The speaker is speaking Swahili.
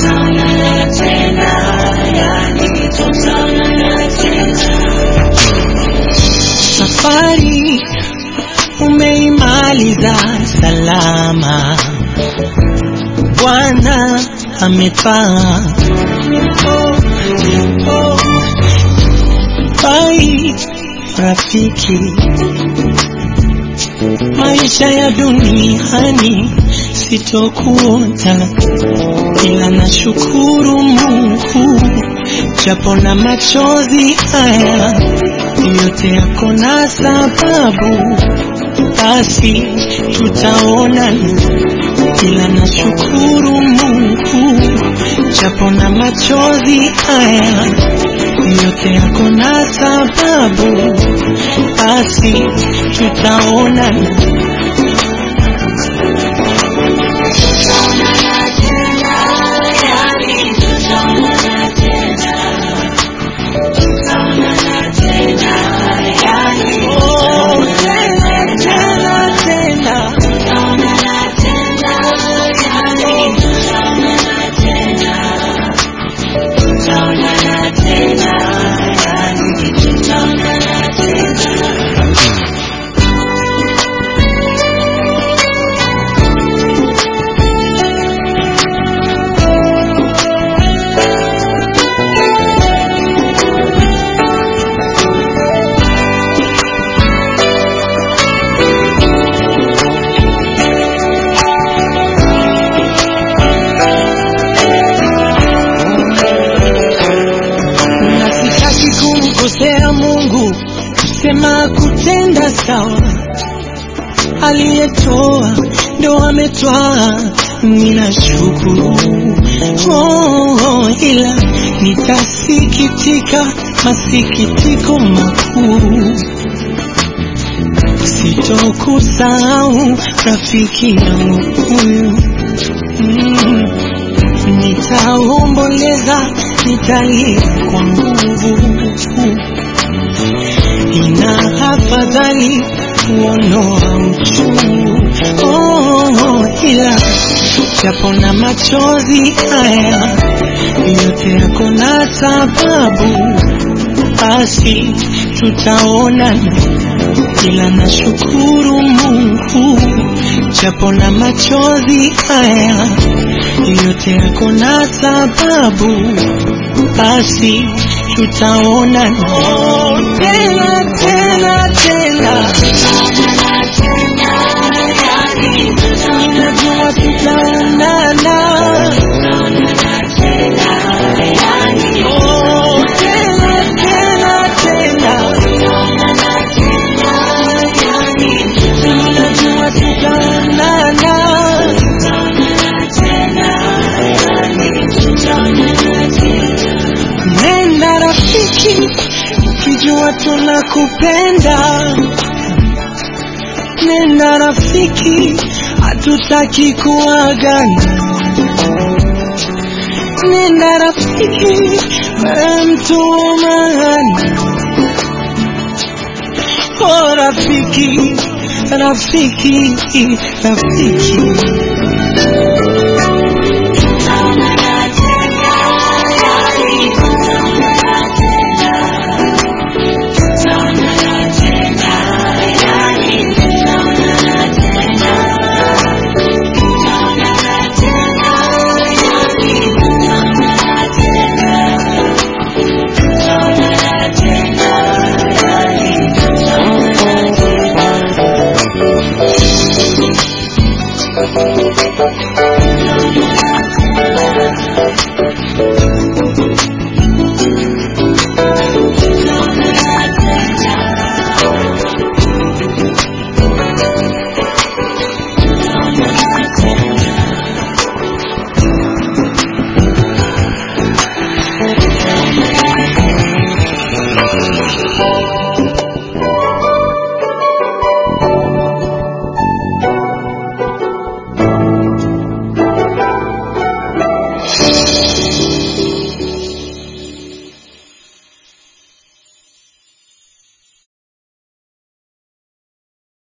tutaonana tena, yani tutaonana tena. Safari umeimaliza salama, Bwana ametwaa. Oh, oh. Bye rafiki, maisha ya duniani sitokuota, ila nashukuru Mungu japo na machozi haya yote yako na sababu, basi tutaonana, ila nashukuru Mungu japo na machozi haya yote yako na sababu, basi tutaonana. Tutaonana tena, yani tutaonana tena. Tutaonana tena, yani Oh, tena tena tena, tutaonana tena, yani tutaonana tena. Tutaonana tena, yani tutaonana tena. na sitaki kumkosea Mungu, sema kutenda sawa. Aliyetoa ndo ametwaa, ninashukuru oh, oh, ila nitasikitika masikitiko makuu, sitokusahau rafiki yangu huyu mm. Nitaomboleza, nitalia kwa nguvu, ina afadhali kuondoa uchungu oh, oh, ila japo na machozi haya yote yako na sababu, basi tutaonana, ila nashukuru Mungu japo na machozi haya yote yako na sababu, basi tutaonana oh, tena tena tena, Tutaonana tena, yani ninajua tutaonana tutaonana tena, yani oh, tena tena tena, tutaonana tena, yani ninajua tutaonana tutaonana tena, yani tutaonana tena. Nenda rafiki, ukijua tunakupenda. Nenda rafiki, hatutaki kuagana. Nenda rafiki, wewe mtu wa maana. Oh rafiki, rafiki, rafiki.